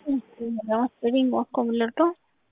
Ring Wacom Lotto.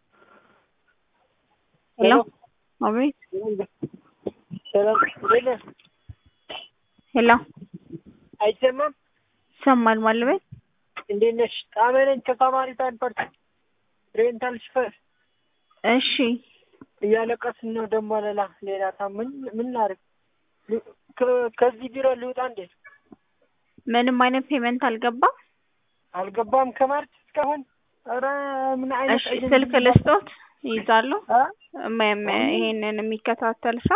Hello? አቤት ሰላም እንዴት ነህ? ሄሎ አይሰማም? ይሰማል ማለቤት እንዴት ነሽ? ጣሜ ነኝ ከሳማሪታን ፓርቲ ሬንታል ሽፈር እሺ እያለቀስን ነው ደግሞ ሌላ ሌላ ታ ምን ምን ላድርግ? ከ- ከዚህ ቢሮ ልውጣ እንዴ? ምንም አይነት ፔመንት አልገባም አልገባም ከማርች እስካሁን። ኧረ ምን አይነት እሺ ኤጀንሲ ስልክ ነው? ልስጦት ይይዛሉ አ? እም- እም- ይሄንን የሚከታተል ሰው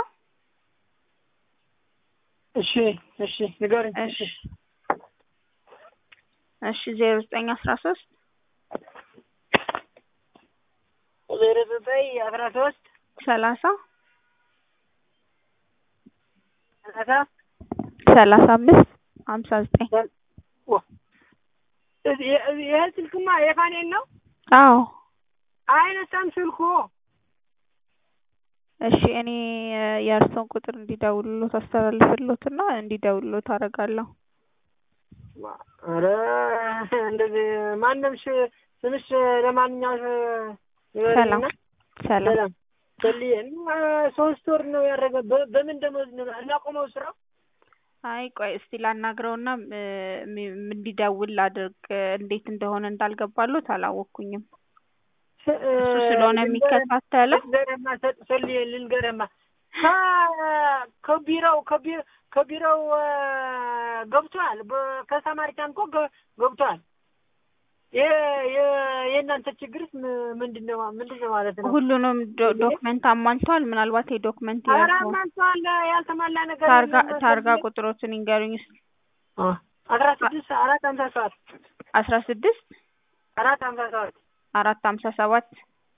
እሺ እሺ ንገረኝ። እሺ እሺ ዜሮ ዘጠኝ አስራ ሶስት ዜሮ ዘጠኝ አስራ ሶስት ሰላሳ ሰላሳ ሰላሳ አምስት ሀምሳ ዘጠኝ ዋ፣ እዚህ- ይሄ ስልክማ የፋኔን ነው አዎ አይነሳም ስልኩ። እሺ እኔ የእርስዎን ቁጥር እንዲደውሉሎት አስተላልፍሎትና እንዲደውሉሎት አደርጋለሁ ኧረ እንደዚህ ማንም ሽ- ስምሽ ለማንኛውም ሰላም ንገሪኝና። ሰላም ሰላም ሰልዬ ሶስት ወር ነው ያደረገ። በ- በምን ደሞዝ ነው እናቆመው ስራው? አይ ቆይ እስቲ ላናግረውና እ፣ ሚ- እንዲደውል ላድርግ እንዴት እንደሆነ እንዳልገባሎት አላወቅኩኝም ስ- እሱ ስለሆነ ልንገርህ- የሚከታተለው ልንገርህማ ሰ- ሰልዬ ልንገርህማ ከ- ከቢሮው ከቢ- ከቢሮው እ፣ ገብቷል። በ- ከሳማሪታን እኮ ገ- ገብቷል። የ- የ- የእናንተ ችግርስ ም- ምንድን ነው ምንድን ነው ማለት ነው? ሁሉንም ዶ- ዶክመንት አሟልተዋል ምናልባት የዶክመንት ኧረ ያልሆነ ማንቷል ያልተሟላ ነገር ታርጋ የለም። ታርጋ ቁጥሮችን ይንገሩኝ እስኪ አ፣ አስራ ስድስት አራት ሀምሳ ሰባት አስራ ስድስት አራት ሀምሳ ሰባት አራት ሀምሳ ሰባት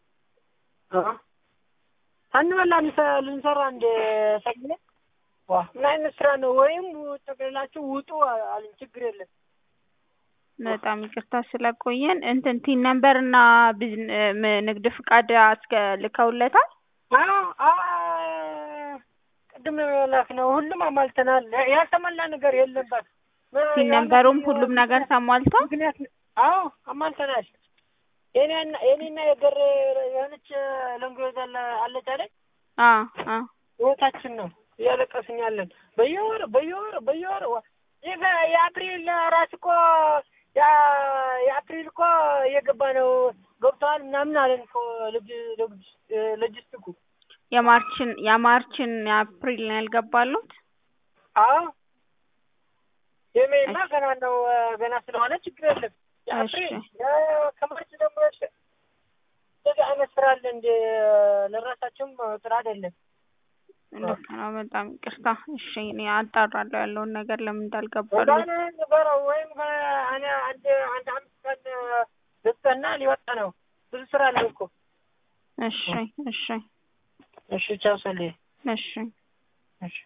ሳንበላ ልንሰ- ልንሰራ እንደ ሰግነ ዋ ምን አይነት ስራ ነው? ወይም ጠቅልላችሁ ውጡ አሉኝ። ችግር የለም በጣም ይቅርታ ስለቆየን እንትን ቲን ነምበር እና ቢዝን- ም- ንግድ ፍቃድ አስከ ልከውለታል አዎ አዎ ቅድም ነው የላክነው። ሁሉም አሟልተናል። ያልተሟላ ነገር የለባት ቲን ነምበሩም ሁሉም ነገር ተሟልቷል ምክንያት አዎ አሟልተናል። የኔና የኔና የገር የሆነች ለንጎዛ አለች አይደል? አ አ ህይወታችን ነው እያለቀስን ያለን በየወር በየወር በየወር ዋ- ይህ የአፕሪል ራስ እኮ ያ- የአፕሪል እኮ እየገባ ነው ገብተዋል ምናምን አለን እኮ ሎጂ- ሎጂ- ሎጂስቲኩ የማርችን የማርችን የአፕሪል ነው ያልገባሉት አዎ የሜማ ገና ነው ገና ስለሆነ ችግር የለም የአፕሪል እሺ። የ- ከማርች ደግሞ እንደዚህ አይነት ስራ አለ እንደ ለራሳቸውም ስራ አይደለም ልክ ነው በጣም ይቅርታ እሺ እኔ አጣራለሁ ያለውን ነገር ለምን እንዳልገባሉት ወዳነ ነበረው ወይም እኔ አንድ አንድ አምስት ቀን ልስጠና ሊወጣ ነው። ብዙ ስራ አለው እኮ። እሺ እሺ እሺ ቻው ሰሌ እሺ እሺ